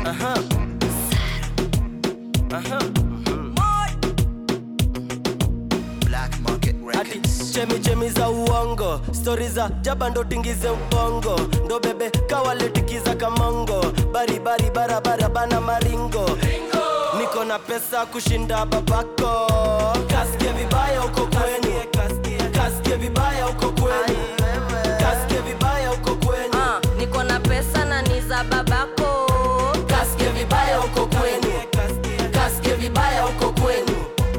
Aha. Aha. Black Market Ati Records. chemi chemi za uongo stori za jaba ndo tingize ubongo ndo bebe kawaletikiza kamongo baribari barabara bana maringo niko na pesa kushinda babako kasike vibaya uko kwenyu kasike vibaya uko kwenyu kasike vibaya uko kwenyu Ah, niko na pesa na ni za babako kasike vibaya uko kwenyu kasike vibaya uko kwenyu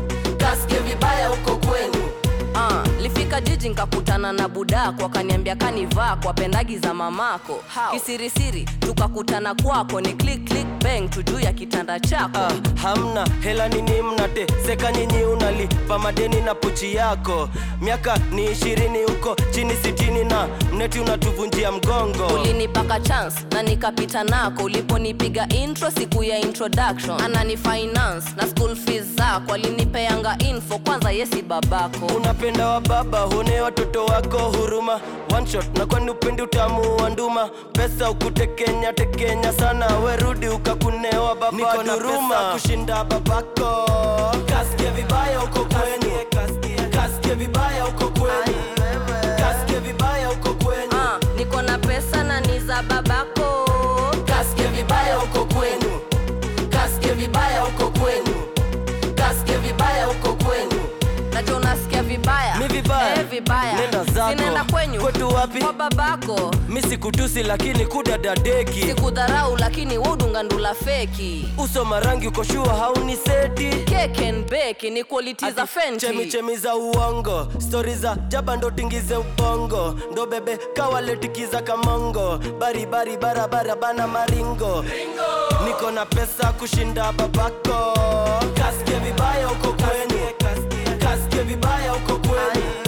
kasike vibaya uko kwenyu Ah, lifika jiji nkakutana na budako akaniambia kanivaa kwa pendagi za mamako How? kisirisiri tukakutana kwako ni click click bang tu juu ya kitanda chako Ah, hamna hela nini mnate seka nyinyi unalipa madeni na pochi yako miaka ni ishirini huko chini sitini na mneti unatuvunjia mgongo ulinipaka chance na nikapita nako uliponipiga intro siku ya introduction anani finance na school fees zako alinipeanga info kwanza yesi babako unapenda wa baba huone watoto wako huruma one shot na kwani upendi utamu wa nduma pesa ukutekenya tekenya sana werudi ukakunewa baba niko na pesa kushinda babako kasike vibaya uko kwenyu kasike vibaya uko kwenyu kasike vibaya uko kwenyu Ah, niko na pesa na ni za babako kasike vibaya uko kwenu kasike vibaya uko kwenu kasike vibaya uko kwenu nacho unasikia vibaya Mi vibaya? eh, vibaya Nenda zako. sinaenda kwenyu Kwetu wapi? kwa babako mi sikutusi lakini kudadadeki sikudharau lakini wudunga ndula feki uso marangi uko shua hauni seti kekenbeki ni quality za chemi fenti chemi za uongo stori za jaba ndo tingize ubongo ndo bebe kawaletikiza kamongo baribari barabara bana maringo niko na pesa kushinda babako kasike vibaya uko kwenyu kasike vibaya uko kwenyu